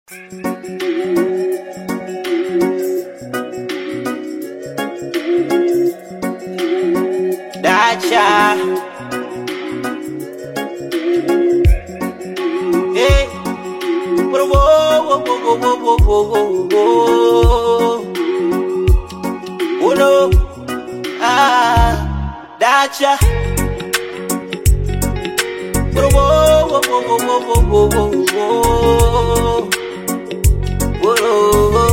Dacha. Hey. Whoa, whoa, whoa, whoa, whoa, whoa, whoa, whoa. Oh no. Ah, Dacha. Whoa, whoa, whoa, whoa, whoa, whoa, whoa, whoa, whoa. Whoa.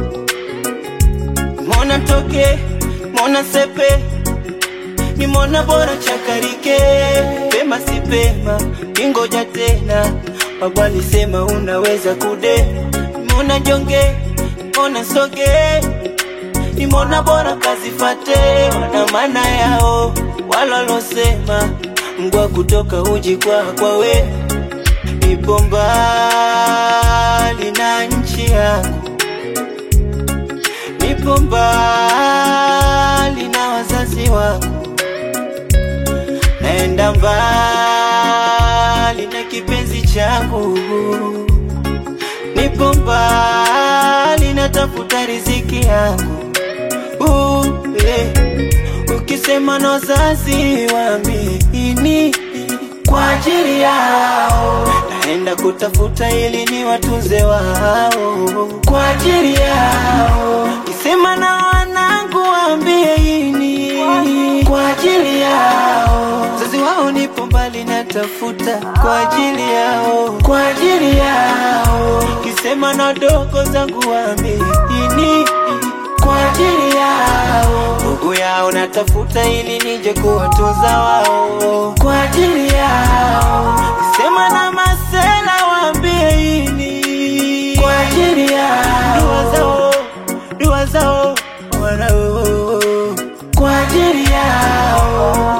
Mona toke, mona sepe nimona bora chakarike pema si pema kingoja tena babu alisema unaweza kude nimona jonge nimona soge nimona bora kazifate wana maana yao walolosema mgwa kutoka uji kwa kwa we nipo mbali na nchi yangu nipo mbali na wazazi wangu naenda mbali na kipenzi changu, nipo mbali natafuta riziki yangu. Uh, eh. Ukisema na wazazi waamini kwa ajili yao, naenda kutafuta ili ni watunze wao kwa ajili yao. Kisema na wanangu waambie ini kwa ajili yao, wazazi wao nipo mbali natafuta kwa ajili yao, kwa ajili yao. Kisema na dogo zangu waambie ini kwa ajili yao, ndugu yao natafuta ili nije kuwatunza wao kwa ajili yao. Sema na masela waambie ini kwa ajili yao, dua zao, dua zao wanao kwa ajili yao.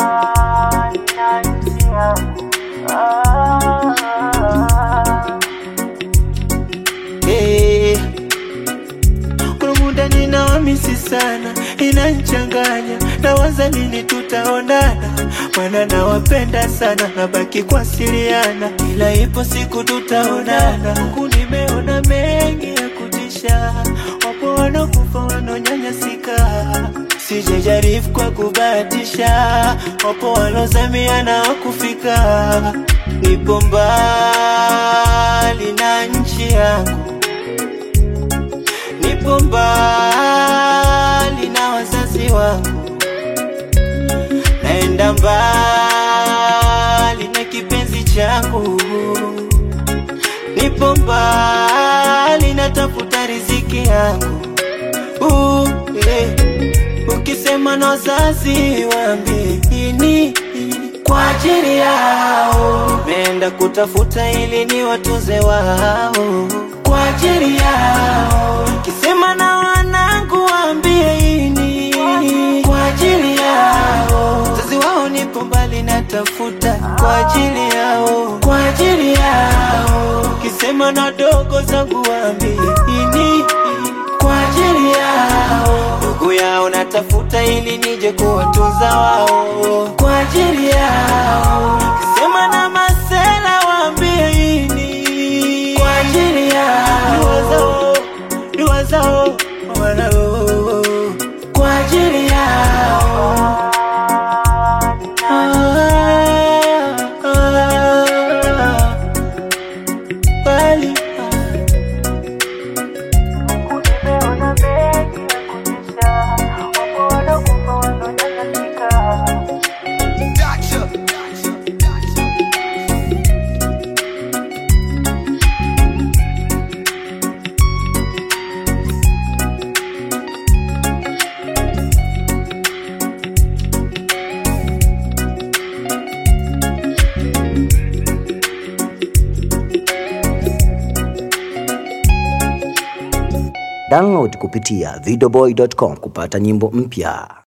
Hey. Kuna muda ninawamisi sana, inanchanganya, nawaza lini tutaonana, maana nawapenda sana, nabaki kuwasiliana, ila ipo siku tutaonana. Huku nimeona mengi ya kutisha, wapo wanakufa wanaonyanyasika, sijajaribu kwa kubahatisha, wapo walozamia na wakufika, nipo mbali na nchi yangu nipo mbali na wazazi wangu, naenda mbali na kipenzi changu, nipo mbali natafuta riziki yangu. Uh, eh. Ukisema na wazazi waambie ini kwa ajili yao, nimeenda kutafuta ili ni watunze wao kwa ajili yao. Kisema na wanangu waambie ini kwa ajili yao, wazazi wao nipo mbali natafuta kwa ajili yao, kwa ajili yao. Kisema na dogo zangu waambie ini kwa ajili yao, ndugu yao natafuta ili nije kuwatunza wao kwa ajili yao. Kisema na masela waambie ini kwa ajili yao, dua zao, dua zao wanao kwa ajili yao. Ah, ah, bali, ah. Download kupitia videoboy.com kupata nyimbo mpya.